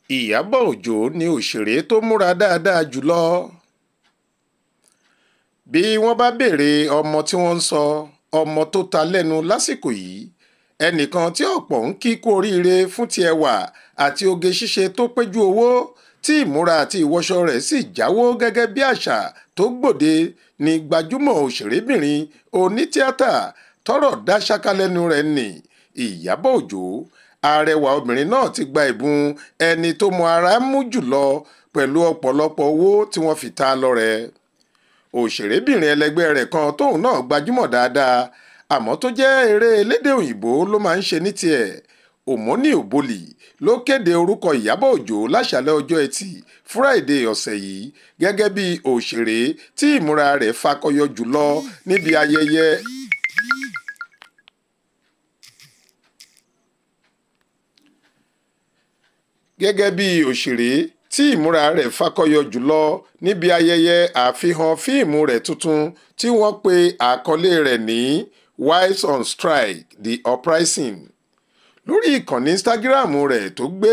ìyábọ̀ òjó ni òṣèré tó múra dáadáa jùlọ bí wọ́n bá béèrè ọmọ tí wọ́n ń sọ ọmọ tó ta lẹ́nu lásìkò yìí ẹnìkan tí ọ̀pọ̀ ń kí kú oríire fún ti ẹwà àti oge ṣíṣe tó péjú owó tí ìmúra àti ìwọṣọ rẹ̀ sì jáwó gẹ́gẹ́ bí àṣà tó gbòde ní gbajúmọ̀ òṣèrébìnrin onítìátà tọ́rọ̀ dá ṣáká lẹ́nu rẹ̀ nì ìyábọ̀ òjó arẹwà obìnrin náà ti gba ìbùn ẹni tó mọ ara mú jùlọ pẹ̀lú ọ̀pọ̀lọpọ̀ owó tí wọ́n fi ta lọ́rẹ òṣèrébìnrin ẹlẹgbẹ́ rẹ̀ kan tóun náà gbajúmọ̀ dáadáa àmọ́ tó jẹ́ eré elédè òyìnbó ló máa ń ṣe ní tiẹ̀ òmónì òbólì ló kéde orúkọ ìyábọ̀ òjó láṣàlẹ̀ ọjọ́ ẹtì friday ọ̀sẹ̀ yìí gẹ́gẹ́ bí òṣèré tí ìmúra rẹ̀ fakọyọ jùlọ níbi ayẹyẹ gẹ́gẹ́ bí òṣèré tí ìmúra rẹ̀ fakọyọ jùlọ níbi ayẹyẹ àfihàn fíìmù rẹ̀ tuntun tí wọ́n pe àkọlé rẹ̀ ní wives on strike the uprising lórí ìkànnì instagram rẹ̀ tó gbé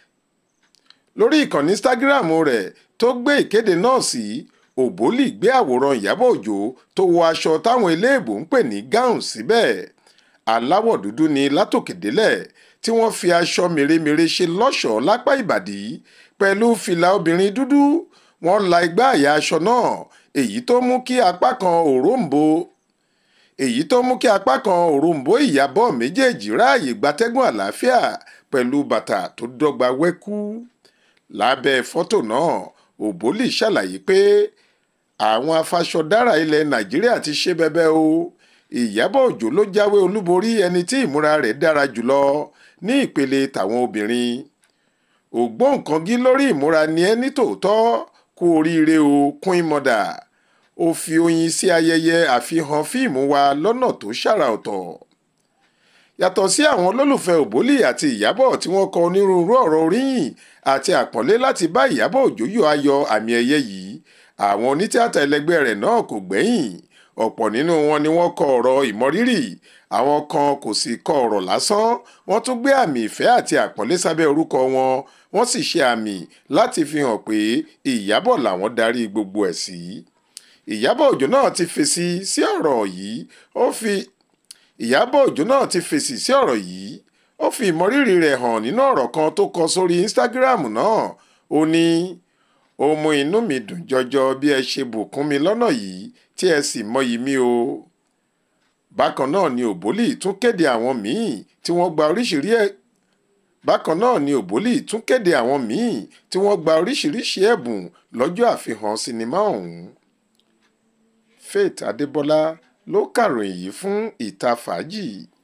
lórí ìkànnì instagram rẹ̀ tó gbé ìkéde náà sí òbólì gbé àwòrán ìyábọ̀ òjó tó wọ aṣọ táwọn eléèbó ń pè ní gown síbẹ̀ aláwọ̀ dúdú ni látòkè délẹ̀ tí wọ́n fi aṣọ mèremère ṣe lọ́ṣọ̀ọ́ lápá ìbàdí pẹ̀lú fìlà obìnrin dúdú wọ́n la igbá àyà aṣọ náà èyí tó mú kí apá kan òróǹbó èyí tó mú kí apá kan òróǹbó ìyàbọ̀ méjèèjì ráàyè gbatẹ́gùn àlàáfíà pẹ̀lú bàtà tó dọ́gba wẹ́kú lábẹ́ fọ́tò náà òbólì ṣàlàyé pé àwọn afaṣọdára ilẹ̀ nàìjíríà ti ṣe bẹbẹ o ìyábọ̀ òjó ló jáwé olúborí ẹni tí ìmúra rẹ̀ dára jùlọ ní ìpele tàwọn obìnrin ògbóǹkangí lórí ìmúra ni ẹ́ ní tòótọ́ kú oríire o queen mother ó fi oyin sí ayẹyẹ àfihàn fíìmù wa lọ́nà tó ṣàrà ọ̀tọ̀ yàtọ̀ sí àwọn olólùfẹ́ òbólì àti ìyábọ̀ tí wọ́n kọ onírúurú ọ̀rọ̀ oríyìn àti àpọ́nlé láti bá ìyábọ̀ òjó yọ ayọ̀ àmì ẹ̀yẹ yìí àwọn onítìátà ẹlẹgbẹ́ rẹ̀ náà kò gbẹ́yìn ọ̀pọ̀ nínú wọn ni wọ́n kọ ọ̀rọ̀ ìmọrírì àwọn kan kò sì kọ ọ̀rọ̀ lásán wọ́n tún gbé àmì ìfẹ́ àti àpọ́nlé sábẹ́ orúkọ wọn wọ́n sì ṣe àmì láti fi hàn pé ìyábọ̀ làwọn darí gbogbo ẹ̀ sí. ìyábọ̀ òjó náà ti fèsì sí ọ̀rọ̀ yìí ó fi ìyábọ̀ òjó náà ti fèsì sí ọ̀rọ̀ yìí ó fi ìmọrírì rẹ̀ hàn nínú ọ̀rọ̀ kan tó kọ sórí instagram náà ó ní ó mú inú mi dùn jọjọ bí ẹ ṣe bùkún mi lọ́nà yìí tí ẹ sì mọyì mi o. bákan náà ni òbólì tún kéde àwọn míì tí wọ́n gba oríṣiríṣi ẹ̀ bákan náà ni òbólì tún kéde àwọn míì tí wọ́n gba oríṣiríṣi ẹ̀bùn lọ́jọ́ àfihàn sinimá ọ̀hún. faith adébọlá ló kàròyìn yìí fún ìta fàájì.